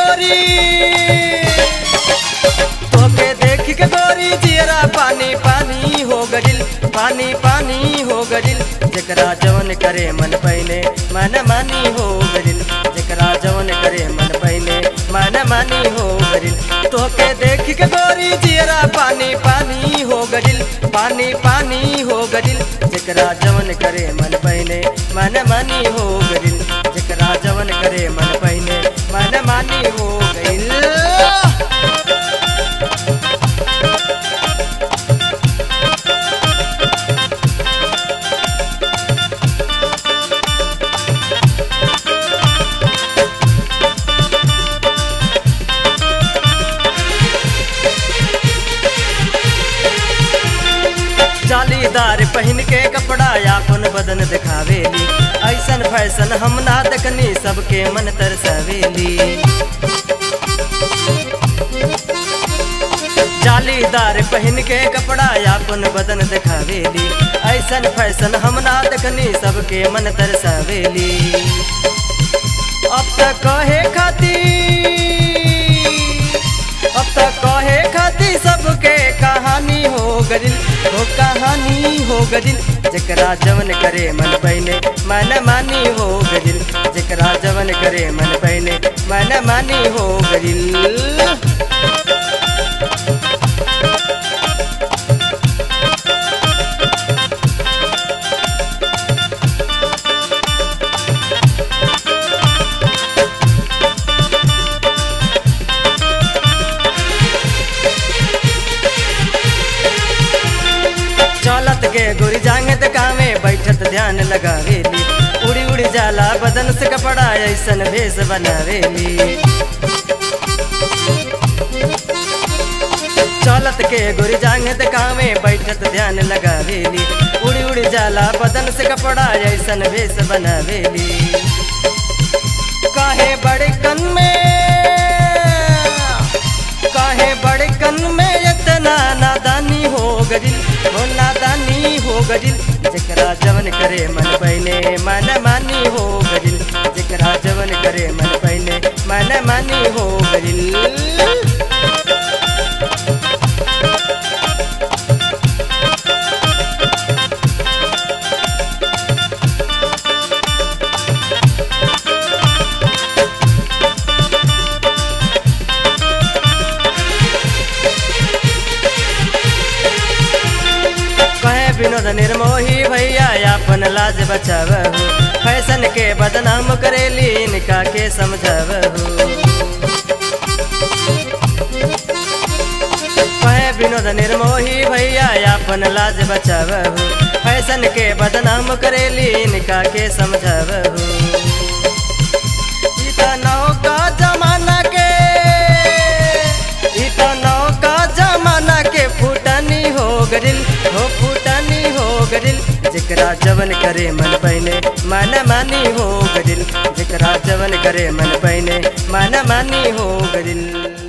गोरी तोके देख के गोरी जियरा पानी पानी हो गडिल पानी पानी हो गडिल जकरा जवन करे मन पहले मन मानी हो गडिल जकरा जवन करे मन पहले मन मानी हो गडिल तोके देख के गोरी जियरा पानी पानी हो गडिल पानी पानी हो गडिल जकरा जवन करे मन पहले मन मानी हो गडिल जकरा जवन करे मन पहले मन मानी हो गइल जालीदार पहन के कपड़ा यापन बदन दिखावेली ऐसन फैशन हम ना देखनी सबके मन तरसवेली जालीदार पहन के कपड़ा यापन बदन दिखावेली ऐसन फैशन हम ना देखनी सबके मन तरसवेली अब तक कहे खाती अब तक कहे खाती सबके कहानी हो गदिल हो कहानी हो गदिल जकरा जवन करे मन पहले मन मानी हो गदिल जकरा जवन करे मन पहले मन मानी हो गदिल चलत के गोरी जांगे त कामे बैठत ध्यान लगावेली उड़ी उड़ी जाला बदन से कपड़ा ऐसन भेष बनावेली चलत के गोरी जांगे त कामे बैठत ध्यान लगावेली उड़ी उड़ी जाला बदन से कपड़ा ऐसन भेष बनावेली काहे बड़े कन में काहे बड़े कन में इतना नादानी हो गदिल हो नादानी हो गदिल जकरा जवन करे मन पहले मन मानी हो गदिल जकरा जवन करे मन पहले मन मानी हो गदिल कहे विनोद निर्मोही भैया अपन लाज बचावहु फैशन के बदनाम करेली इनका के समझावहु कहे विनोद निर्मोही भैया अपन लाज बचावहु फैशन के बदनाम करेली इनका के समझावहु ई त नौका जमाना के ई त नौका जमाना के फूटनी हो गदिल हो फूटनी हो गदिल जकरा जवन करे मन पहने मन मानी हो गदिल जकरा जवन करे मन पहने मन मानी हो गदिल